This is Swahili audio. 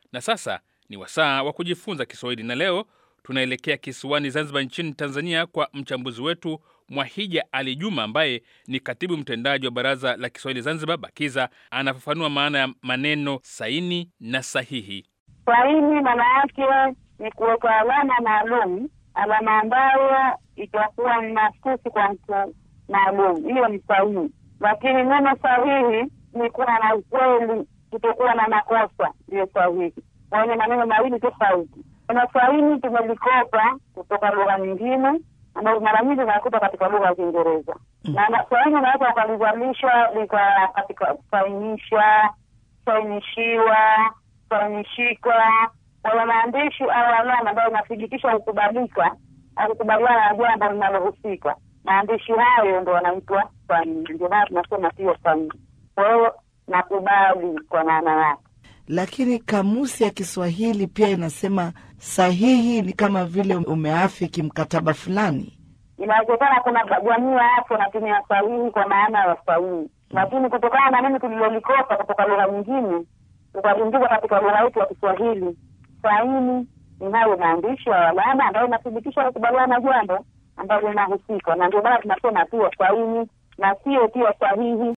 Na sasa ni wasaa wa kujifunza Kiswahili, na leo tunaelekea kisiwani Zanzibar nchini Tanzania kwa mchambuzi wetu Mwahija Ali Juma ambaye ni katibu mtendaji wa Baraza la Kiswahili Zanzibar BAKIZA. Anafafanua maana ya maneno saini na sahihi. Saini maana yake ni kuweka alama maalum, alama ambayo itakuwa ni mahsusi kwa mtu maalum, hiyo ni sahihi. Lakini neno sahihi ni kuwa na ukweli, kutokuwa na makosa, ndiyo sahihi. Wenye maneno mawili tofauti. Neno sahihi tumelikopa kutoka lugha nyingine ambayo mara nyingi unakuta katika lugha ya Kiingereza na saini unaweza ukalizalisha lika katika kusainisha, kusainishiwa, kusainishika. Kwa maandishi au alama ambayo inathibitisha kukubalika au kukubaliana na jambo linalohusika, maandishi hayo ndo wanaitwa saini. Ndio maana tunasema sio saini. Kwa hiyo nakubali kwa maana yake. Lakini kamusi ya Kiswahili pia inasema sahihi ni kama vile umeafiki mkataba fulani. Inawezekana kuna jamii hapo natumia sahihi kwa maana ya sahihi, lakini kutokana na nini tulilolikosa kutoka lugha nyingine tukaingiza katika lugha yetu ya Kiswahili, saini ni hayo maandishi au alama ambayo inathibitisha kukubaliana na jambo ambalo linahusika, na ndio maana tunasema pia saini na sio pia sahihi.